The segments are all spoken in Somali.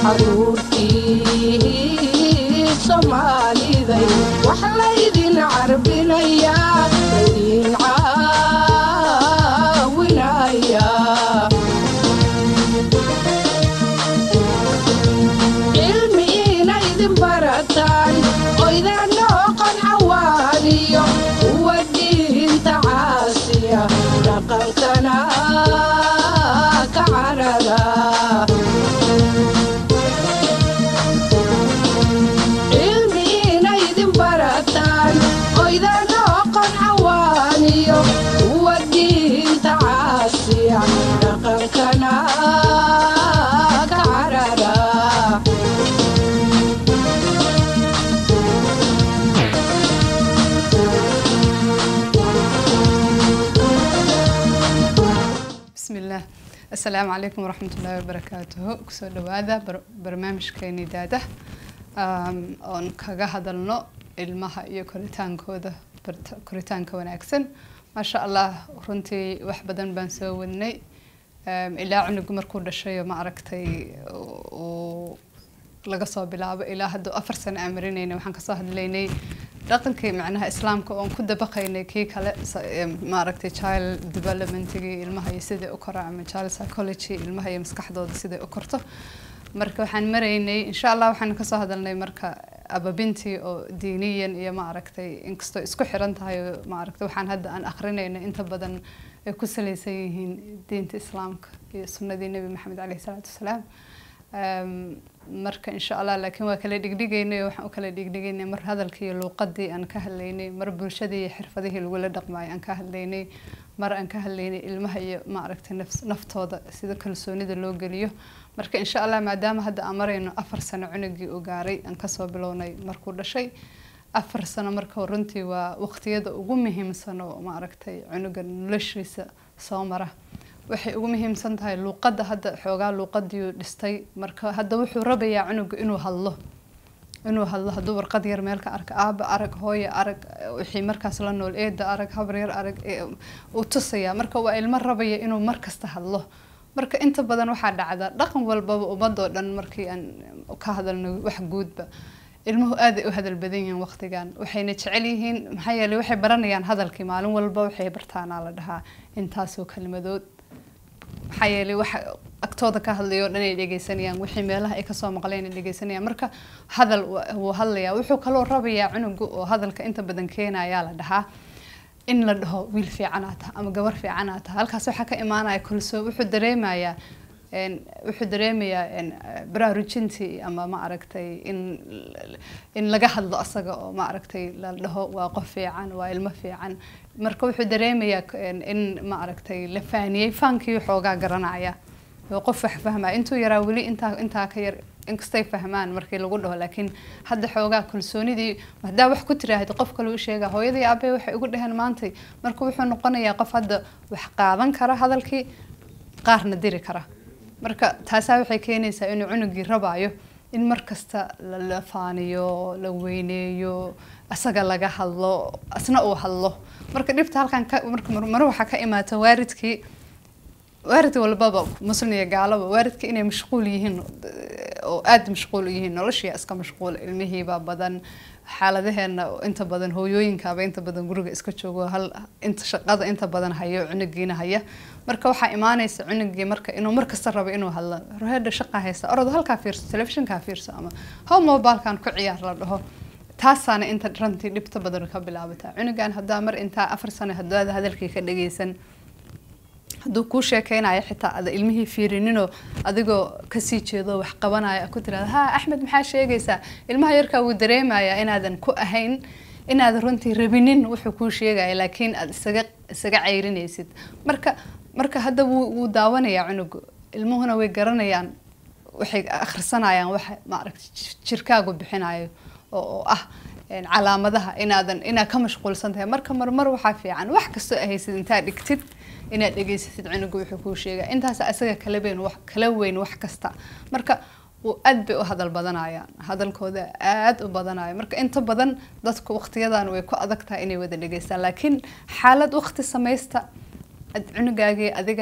caruurtii soomaaliday wax laydin carbinayaa laydin caawinayaa cilmi inaydin barataan oydan noqon cawaaniyo kuwa diinta caasiya dhaqankana ka carara cilmi inaydin barataan oydan noqon cawaaniyo kuwa diinta caasiya dhaqankana ka carara بسم الله السلام عليكم ورحمة الله وبركاته كسو دوادا برنامجكيني داده um, oon kaga hadalno ilmaha iyo koritaankooda bart- koritaanka wanaagsan maasha allah runtii wax badan baan soo wadnay um, ilaa cunugu markuu dhashayo ma aragtay uu laga soo bilaabo ilaa hadduu afar sano aan marinayna waxaan kasoo hadlaynay dhaqankii macnaha islaamka oon ku dabaqaynay kii kale sa- em, maaragtay child developmentigii ilmaha iyo sidai u kora ama child psychology ilmaha iyo maskaxdooda siday u korto marka waxaan maraynay insha allah waxaan kasoo hadalnay marka ababintii oo diiniyan iyo maaragtay inkastoo isku xiran tahay oo maaragtay waxaan hadda aan akrinayna inta badan ay ku salaysan yihiin diinta islaamka iyo sunnadii nebi maxamed caleyhi salaatu wasalaam Um, marka insha allah laakiin waa kala dhigdhigaynay oo waxaan u kala dhigdhigaynay mar hadalkii iyo luuqadii aan ka hadlaynay mar bulshadii iyo xirfadihii lagula dhaqmayo aan ka hadlaynay mar aan ka hadlaynay ilmaha iyo maaragtay nafs- naftooda sida kalsoonida loo geliyo marka insha allah maadaama hadda aan marayno afar sano cunugii uu gaaray aan kasoo bilownay markuu dhashay afar sano marka runtii waa waqtiyada ugu muhiimsan oo maaragtay cunuga noloshiisa soo mara waxay ugu muhiimsan tahay luuqadda hadda xoogaa luuqadiiu dhistay marka hadda wuxuu rabayaa cunuga inuu hadlo inuu hadlo hadduu warqad yar meel ka arka aaba arag hooya arag wixii markaas la nool eeda arag habar yar arag ee uu tusayaa marka waa ilmo rabaya inuu mar kasta hadlo marka inta badan waxaa dhacda dhaqan walbaba ummadoo dhan markii aan ka hadalno wax guudba ilmuhu aad ay u hadal badan yihiin waqtigan waxayna jecel yihiin maxaa yeelay waxay baranayaan hadalkii maalin walba waxay bartaanaa la dhahaa intaasoo kalimadood maxaa yeelay waxa agtooda ka hadlayo o dhan ay dhegeysanayaan wixii meelaha ay kasoo maqleen ay dhegeysanayaan marka hadal wa- wuu hadlayaa wuxuu kaloo rabayaa cunugu oo hadalka inta badan keenayaa la dhahaa in la dhaho wiil fiicanaa taha ama gabar fiicanaa taha halkaas waxaa ka imaanaya kulsoo wuxuu dareemayaa een, wuxuu dareemayaa een, baraarujintii ama ma aragtay in in laga hadlo asaga oo ma aragtay la dhaho waa qof fiican waa ilmo fiican marka wuxuu dareemayaa een, in ma aragtay la faaniyey faankii xoogaa garanaya oo qof wax fahmaya intuu yaraa weli intaa intaa ka yar inkastay fahmaan markii lagu dhaho laakiin hadda xoogaa kalsoonidii haddaa wax ku tiraahda qof kale u sheega hooyadii aabbe waxay ugu dhaheen maantay marka wuxuu noqonayaa qof hadda wax qaadan kara hadalkii qaarna diri kara marka taasaa waxay keenaysaa inuu cunugii rabaayo in mar kasta la la faaniyo la weyneeyo asaga laga hadlo asna uu hadlo marka dhibta halkan ka marka mar mar waxaa ka imaata waaridkii waarid walbaba muslim iyo gaalaba waaridka inay mashquul yihiin oo aada mashquul u yihiin noloshii iska mashquul ilmihiibaa badan xaaladaheena inta badan hooyooyinkaaba inta badan guriga iska joogo hal inta shaqada inta badan hayo cunugiina haya marka waxaa imaanaysa cunugii marka inuu markasta rabo inuu hadlo roheedha shaqa haysta orod halkaa fiirso telefishinkaa fiirso ama how mobilkan ku ciyaar la dhaho taasaana inta rantii dhibta badan ka bilaabataa cunugan haddaa mar intaa afar sano hadaada hadalkii ka dhageysan hadduu kuu sheekeynayo xitaa ada ilmihii fiirininoo adigoo kasii jeedo wax qabanaya ku tirahda ha axmed maxaa sheegaysaa ilmaha yarkaa wuu dareemayaa inaadan ku ahayn inaadan runtii rabinin wuxuu kuu sheegaya laakiin aad isaga isaga cayrinaysid marka marka hadda wuu wuu daawanayaa cunugu ilmuhuna way garanayaan waxay akhrisanayaan waxa maaragta jirkaagu bixinayo oo oo ah een, calaamadaha inaadan inaad ka mashquulsan tahay marka marmar waxaa fiican wax kastoo ahaysid intaad dhigtid inaad dhegeysatid cunuga wuxuu kuu sheegaa intaas isaga kala weyn wax kala weyn wax kasta marka wuu aad bay u hadal badanayaan hadalkooda aad u badanaya marka inta badan dadku waqtiyadan way ku adag tahay inay wada dhegeystaan laakiin xaalad waqti samaysta ad cunugaagii adiga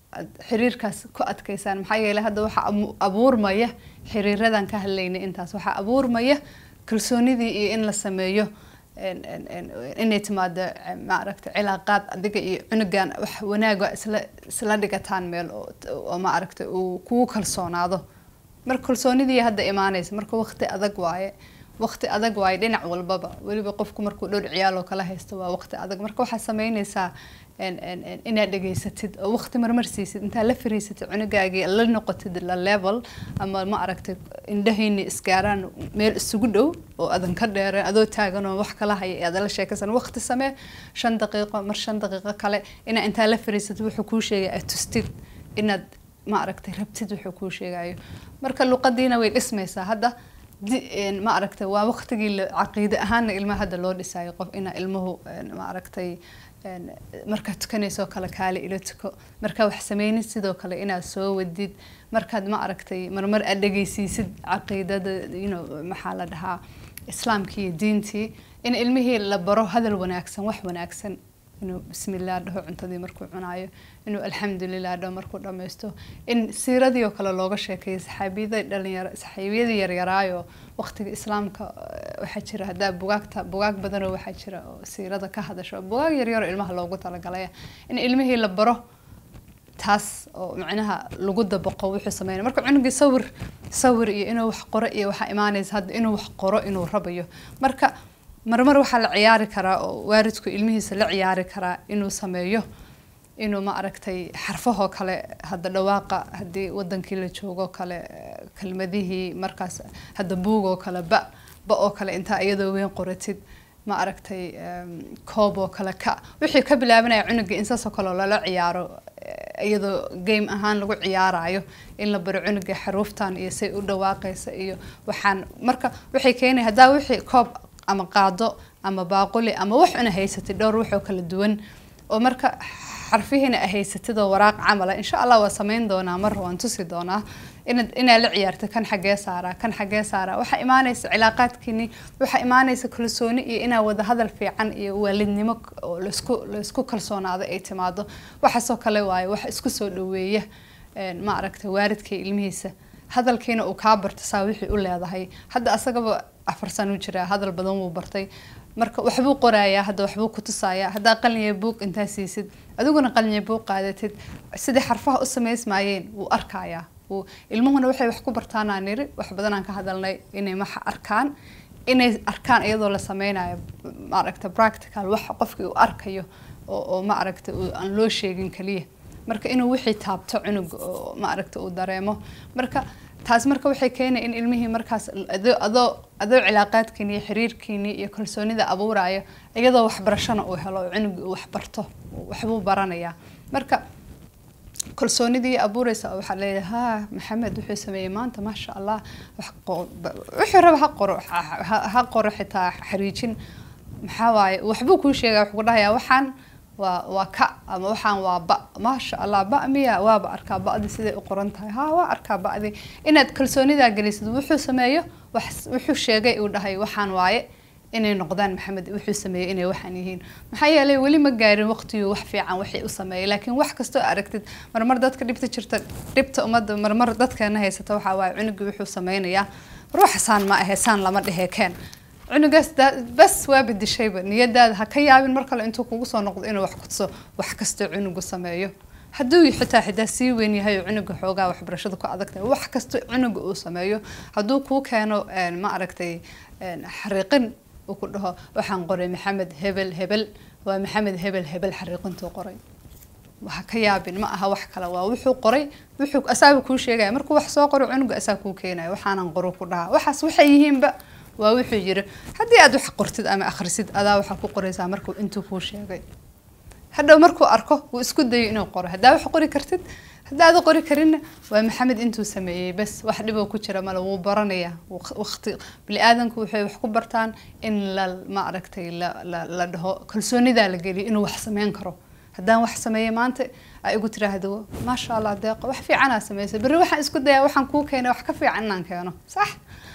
aad xiriirkaas ku adkaysaan maxaa yeelay hadda waxaa amu- abuurmaya xiriiradan ka hadlaynay intaas waxaa abuurmaya kalsoonidii iyo in la sameeyo en- en- en- inay timaado eh, maaragta cilaaqaad adiga iyo cunugan wax wanaaga isla isla dhigataan meel oo oo maaragta uu kugu kalsoonaado marka kalsoonidii hadda imaanaysa marka waqti adag waaye waqti adag waaye dhinac walbaba weliba qofku markuu dhowr ciyaal oo kala haysto waa waqti adag marka waxaad sameynaysaa en- en- en- inaad dhegaysatid oo waqti marmar siisid intaad la fariisatid cunugaagii la noqotid la level ama ma aragtay indhahayni isgaaraan meel isugu dhow oo adan ka dheereen adoo taagan oo wax kala haya aad la sheekaysan waqti samee shan daqiiqo mar shan daqiiqo kale inaa intaa la fariisatid wuxuu kuu sheegay aad tustid inaad ma aragtay rabtid wuxuu kuu sheegayo marka luqadiina way dhismaysaa hadda di- een, ma aragtay waa waqtigii la- caqiide ahaana ilmaha hadda loo dhisayo qof ina ilmuhu een, ma aragtay een, markaad tukanaysoo kale kaale ila tuko markaa wax sameynid sidoo kale inaad soo wadid markaad ma aragtay marmar aad dhegeysiisid caqiidada you know, maxaa la dhahaa islaamkii iyo diintii in ilmihii la baro hadal wanaagsan wax wanaagsan inuu bismillaah dhaho cuntadii markuu cunaayo inuu alxamdulilah dhaho markuu dhammaysto in siiradii oo kale looga sheekeeyo saxaabiyada dhalinyaro saxaabiyadii yaryaraayo waqtiga islaamka eh, waxaa jira haddaa bugaagta bugaag badanoo waxaa jira oo siirada ka hadasho bugaag yaryaro ilmaha loogu talagalaya in ilmihii la baro taas oo macnaha lagu dabaqo wuxuu sameynaya marka cunugii sawir sawir iyo inuu wax qoro iyo waxaa imaanaysa hadda inuu wax qoro inuu rabayo marka marmar waxaa la ciyaari karaa oo waalidku ilmihiisa la ciyaari karaa inuu sameeyo inuu ma aragtay xarfahoo kale hadda dhawaaqa haddii wadankii la joogo kale eh, kelmadihii markaas hadda buugoo kale ba ba oo kale intaa iyadoo weyn qoratid ma aragtay em, koob oo kale ka wixii ka bilaabanaya cunuga in saasoo kale lala ciyaaro eh, iyadoo game ahaan lagu ciyaarayo in la baro cunuga xaruuftan iyo say u dhawaaqaysa iyo waxaan marka waxay keenay haddaa wixii koob ama qaado ama baaquli ama wax una haysatid dhowr waxoo kala duwan oo marka xarfihiina a haysatid oo waraaq camala insha allah waa sameyn doonaa mar waan tusi doonaa inaad inaad la ciyaarta kan xagee saaraa kan xagee saaraa waxaa imaanaysa cilaaqaadkiini waxaa imaanaysa kalsooni iyo inaa wada hadal fiican iyo waalidnimo k- oo laisku laisku kalsoonaado ay timaado waxaasoo kale waaye wax isku soo dhaweeya een, ma aragta waalidka iyo ilmihiisa hadalkiina uu kaa barto saa wixii u leedahay hadda asagaba afar sano u jiraa hadal badan wuu bartay marka waxbuu qorayaa hadda waxbuu ku tusayaa haddaa qalin buug intaa siisid adiguna qalin buug qaadatid sidai xarfaha u samaysmaayeen wuu arkayaa wuu ilmuhuna waxay wax ku bartaanaa niri wax badanaan ka hadalnay inay maxa arkaan inay arkaan iyadoo la sameynayo maaragta practical wax qofkii uu arkayo oo oo ma aragta uu- aan loo sheegin kaliya marka inuu wixii taabto cunug oo ma aragta uu dareemo marka taas marka waxay keenay in ilmihii markaas adoo adoo adoo cilaaqaadkiini iyo xiriirkiini iyo kalsoonida abuuraayo iyadoo waxbarashana uu helo oo cunugii uu waxbarto waxbuu baranayaa marka kalsoonidii abuureysa waxaa leeyahay ha maxamed wuxuu sameeyey maanta maasha allah wax qo- ba- wuxuu raba ha qoro ha- ha ha qoro xitaa xariijin maxaa waaye waxbuu kuu sheegaya wuxuu ku dhahayaa waxaan waa waa ka ama waxaan waa ba maasha allah ba miya waaba arkaa ba'di siday u qoran tahay ha waa arkaa ba'di inaad kalsoonidaa gelisid wuxuu sameeyo wax wuxuu sheegay uu dhahay waxaan waaye inay noqdaan maxamed wuxuu sameeyey inay waxaan yihiin maxaa yeelay weli ma gaarin waqtigii wax fiican waxay u sameeyay laakiin wax kastoo aragtid marmar dadka dhibta jirta dhibta ummadda marmar dadkeena haysata waxaa waaye cunugii wuxuu sameynayaa ruuxasaan ma ahe saan lama dhehe keen cunugaas daa- bas waa bedishayba niyadaada ha ka yaabin mar kale intuu kugu soo noqdo inuu wax kutuso wax kastoo cunugu sameeyo hadduu xitaa xitaa sii weyn yahay oo cunuga xoogaa waxbarashada ku adag tahay wax kastoo cunuga uu sameeyo hadduu kuu keeno een, ma aragtay een, xariiqin uu ku dhaho waxaan qoray maxamed hebel hebel waa maxamed hebel hebel xariiqintuu qoray waxa ka yaabin ma aha wax kale waa wuxuu qoray wuxuu asaaga kuu sheegaya markuu wax soo qoro cunuga asaa kuu keenaya waxaanan qoro ku dhaha waxaas waxay yihiinba waa wuxuu yiri haddii aad wax qortid ama akhrisid adaa waxaa ku qoraysaa markuu intuu kuu sheegay hadhow markuu arko wuu isku dayo inuu qoro haddaa wax qori kartid haddaad qori karinna waa maxamed intuu sameeyey bas wax dhiboo ku jira male wuu baranayaa Waq- waqti bini-aadanku waxay wax ku bartaan in la ma aragtay la, la, la dhaho kalsoonidaa la geliyo inuu wax sameyn karo haddaan wax sameeyey maanta ay igu tiraahdo maasha allah deeqo wax fiicanaa sameysay berri waxaan isku dayaa waxaan kuu keenay wax ka fiican inaan keeno sax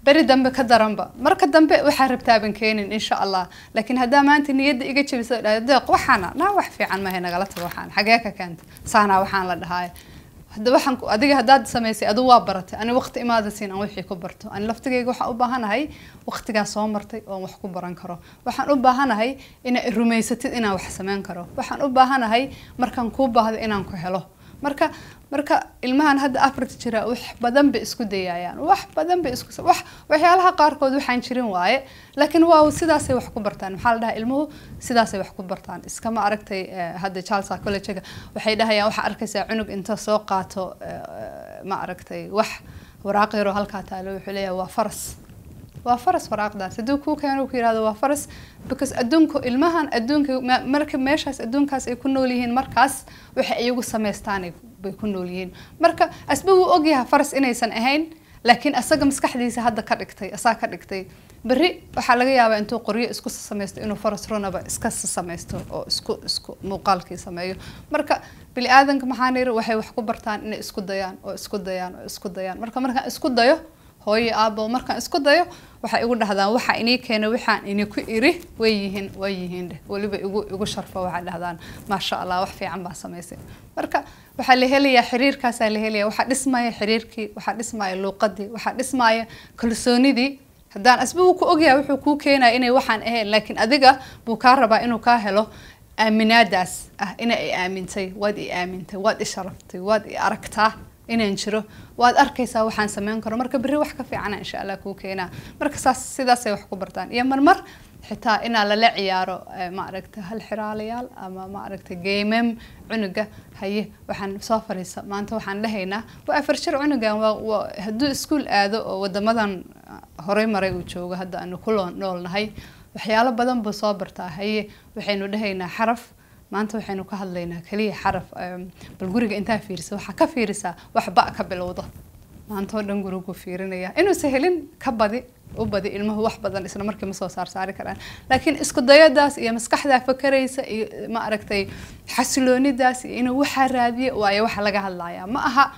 beri dambe ka daranba marka dambe waxaa rabtaaban keenin insha allah laakiin haddaa maanta niyadda iga jabiso deeq waxaana naa wax fiican mahay nagala tago waxaan xagee ka keenta saanaa waxaan la dhahaaya hadda waxaan ku- adiga haddaad samaysay adu waa baratay ani waqti imaada siin aan wixii ku barto ani laftigayga waxaan u baahanahay waqtigaa soo martay oon wax ku baran karo waxaan u baahanahay inaa rumaysatid inaan wax samayn karo waxaan u baahanahay markaan kuu baahdo inaan ku helo marka marka ilmahan hadda afrika jira wax badan bay isku dayayaan wax badan bay isku wax waxyaalaha qaarkood waxaan jirin waaye laakiin waa sidaasay wax ku bartaan maxaa la dhahaa ilmuhu sidaasay wax ku bartaan iskama aragtay eh, hadda charles collegega waxay dhahayaan waxaa arkaysaa cunug inta soo qaato eh, ma aragtay wax waraaq yaroo halkaa taalo wuxuu leeyahay waa faras waa faras waraaqdaas hadduu kuu keeno uu ku yihahdo waa faras because adduunku ilmahan adduunka ma- marka meeshaas adduunkaas ay ku nool yihiin markaas waxa iyagu samaystaan ay- bay ku nool yihiin marka asba wuu ogyahay faras inaysan ahayn laakiin asaga maskaxdiisa hadda ka dhigtay asaa ka dhigtay berri waxaa laga yaabaa intuu qoryo isku samaysto inuu faras runaba iska samaysto oo isku isku muuqaalkii sameeyo marka bini aadanka maxaan yiri waxay wax ku bartaan inay isku dayaan oo isku dayaan oo isku dayaan marka markaan isku dayo hooyo aabo markaan isku dayo waxay igu dhahdaan waxa inii keena waxaan ini ku iri way yihiin way yihiin dheh weliba igu igu sharfo waxay dhahdaan maasha allah wax fiican baa samaysay marka waxaa la helayaa xiriirkaasaa la helayaa waxaa dhismaya xiriirkii waxaa dhismaya luuqadii waxaa dhismaya kalsoonidii haddaan asba wuu ku ogyahay wuxuu kuu keenaya inay waxaan ahayn laakiin adiga buu kaa rabaa inuu kaa helo aaminaadaas ah ina i aamintay waad i aamintay waad i sharaftay waad i aragtaa inaan jiro waad arkaysaa waxaan sameyn karo marka berri wax ka fiicana insha allah kuu keenaa marka saas sidaasay wax ku bartaan iyo marmar xitaa inaa lala ciyaaro eh, ma aragta hal xiraalayaal ama ma aragta geemem cunuga haye waxaan soo fariisa maanta waxaan dhahaynaa waa afar jir cunugan waa waa hadduu iskuul aado oo wadamadan ah, horey maray uu joogo hadda aanu ku loo- noolnahay waxyaalo badan buu soo bartaa haye waxaynu dhahaynaa xaraf maanta waxaynu ka hadlaynaa kaliya xaraf em, bal guriga intaa fiirisa waxaa ka fiirisaa wax ba ka bilowda maanta oo dhan gurigu fiirinaya inuusa helin ka badi u badi ilmuhu wax badan isla markii ma soo saar saari karaan laakiin isku dayadaas iyo maskaxdaa fakaraysa iyo ma aragtay xasiloonidaas iyo inuu waxaa raadiyo waayo waxa laga hadlayaa ma aha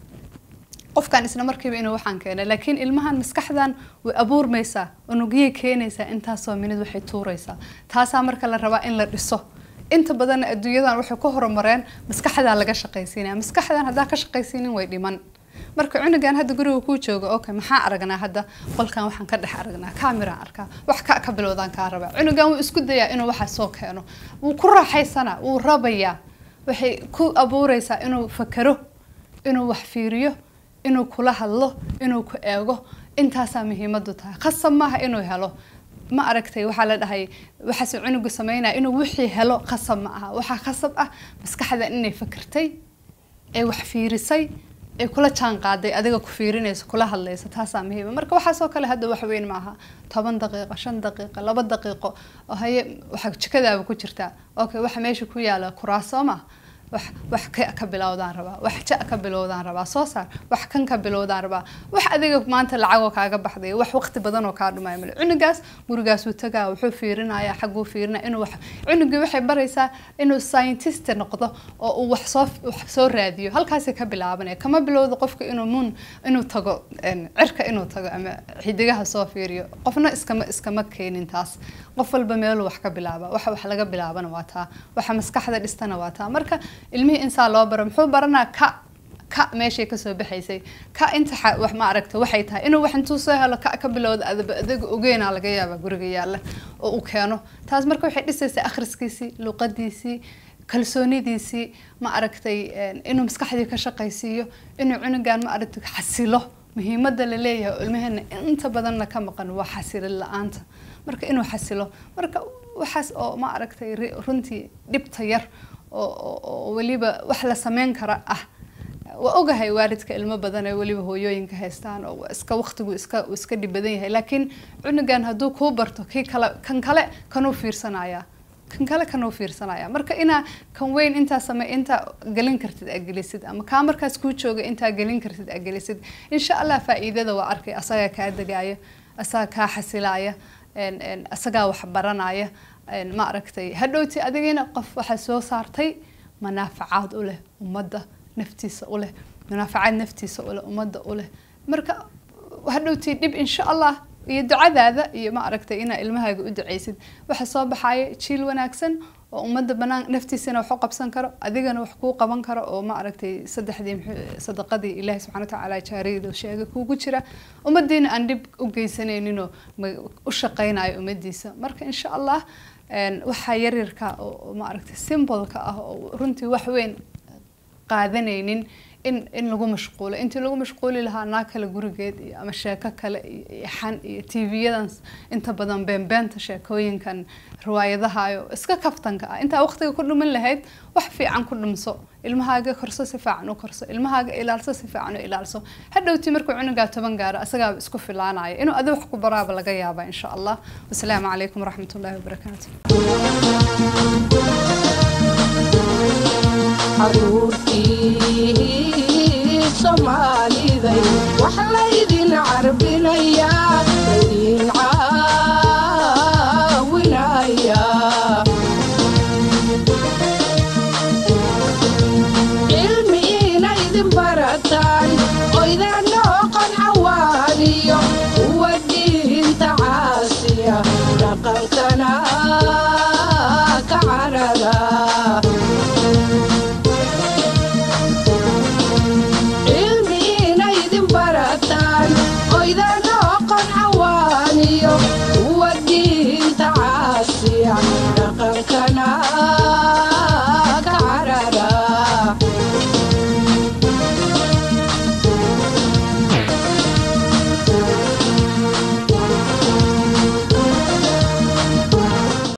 qofkan isla markiiba inuu waxaan keenay laakiin ilmahan maskaxdan way abuurmaysaa unugyay keenaysaa intaasoo minid waxay tuuraysaa taasaa marka la rabaa in la dhiso inta badanna adduunyadan waxay ku horumareen maskaxdaa laga shaqaysiinaya maskaxdan haddaa ka shaqaysiinin way dhiman marka cunugan hadda guriga kuu jooga okay maxaa aragnaa hadda qolkan waxaan ka dhex aragnaa kamiraan arkaa wax ka ka bilowdaan kaa rabaa cunugan wuu isku dayaa inuu waxa soo keeno wuu ku raaxaysanaa wuu rabayaa waxay ku abuureysaa inuu fakero inuu wax fiiriyo inuu kula hadlo inuu ku eego intaasaa muhiimadu tahay khasab maaha inuu helo ma aragtay waxaa la dhahay waxaase cunugu sameynaya inuu wixii helo khasab ma aha waxaa khasab ah maskaxda inay fakirtay ee wax fiirisay ee kula jaan qaaday adiga ku fiirinayso kula hadlayso taasaa muhiima marka waxaasoo kale hadda wax weyn maaha toban daqiiqo shan daqiiqo laba daqiiqo oo haye waxa jikadaaba ku jirtaa okay waxa meesha ku yaala kuraaso ma wax wax ka ka bilowdaan rabaa wax ja ka bilowdaan rabaa soo saar wax kan ka bilowdaan rabaa wax adiga maanta lacagoo kaaga baxday wax waqti badan oo kaa dhumaya male cunugaas gurigaasuu tagaa wuxuu fiirinaya xaguu fiirinaya inuu wax cunugii waxay baraysaa inuu scientist noqdo oo uu wax soo wax soo raadiyo halkaasay ka bilaabanaya kama bilowdo qofka inuu mun inuu tago een, cirka inuu tago ama xidigaha soo fiiriyo qofna iskama iskama keenin taas qof walba meeluu wax ka bilaaba waxa wax laga bilaabana waa taa waxa maskaxda dhistana waa taa marka ilmihii insaa loo baro muxuu baranaa ka ka meeshay kasoo baxaysay ka inta xa- wax ma aragta waxay tahay inuu wax intuu soo helo ka ka bilowda adaba adiga ogeynaa laga yaabaa guriga yaalla oo uu keeno taas marka waxay dhisaysaa akhriskiisii luqadiisii kalsoonidiisii ma aragtay een, inuu maskaxdii ka shaqaysiiyo inuu cunugan ma aragtay xasilo muhiimadda la leeyahay oo ilmaheena inta badanna ka maqan waa xasilin la-aanta marka inuu xasilo marka waxaas oo ma aragtay ri- runtii dhibta yar oo oo- oo weliba wax la sameyn kara ah waa ogahay waalidka ilmo badan ee weliba hooyooyinka haystaan oo waa iska waqtigu iska uu iska dhib badan yahay laakiin cunugan hadduu kuu barto kii kale kan kale kanuu fiirsanaya kan kale kanuu fiirsanaya marka inaa kan weyn intaa same intaa gelin kartid aa gelisid ama kaa markaas kuu jooga intaa gelin kartid aa gelisid insha allah faa'iidada waa arkay asagaa kaa degaya asagaa kaa xasilaya een, een, asagaa wax baranaya een, ma aragtay hadhowti adigina qof waxaa soo saartay manaafacaad u leh ummadda naftiisa u leh manaafacaad naftiisa u leh ummadda u leh marka hadhowtii dhib insha allah iyo ducadaada iyo ma aragtay inaa ilmahaaga u duceysid waxa soo baxaya jiil wanaagsan oo ummadda banaan naftiisana wax u qabsan karo adigana wax kuu qaban karo oo ma aragtay saddexdii muxuu- sadaqadii ilaahi subxana watacaala jaariyada sheegay kuugu jira ummadiina aan dhib u geysanayninoo ma- u shaqaynayo ummadiisa marka insha allah een, waxaa yaryarka oo oo ma aragtay symbolka ah oo runtii wax weyn qaadanaynin in in lagu mashquulo intii lagu mashquuli lahaa naag kale gurigeed iyo ama sheeko kale iyo iyo xan iyo tv-yadan inta badan beenbeenta sheekooyinkan riwaayadahayo iska kaftanka ah intaa waqtiga ku dhumin lahayd wax fiican ku dhumso ilmahaaga korso si fiican u korso ilmahaaga ilaalso si fiican u ilaalso hadhowtii markuu cunugaa toban gaaro asagaaba isku filaanaya inuu adi wax ku baraaba laga yaaba insha allah wasalaamu calaykum waraxmat ullahi wabarakaatu caruurtii soomaaliday waxaa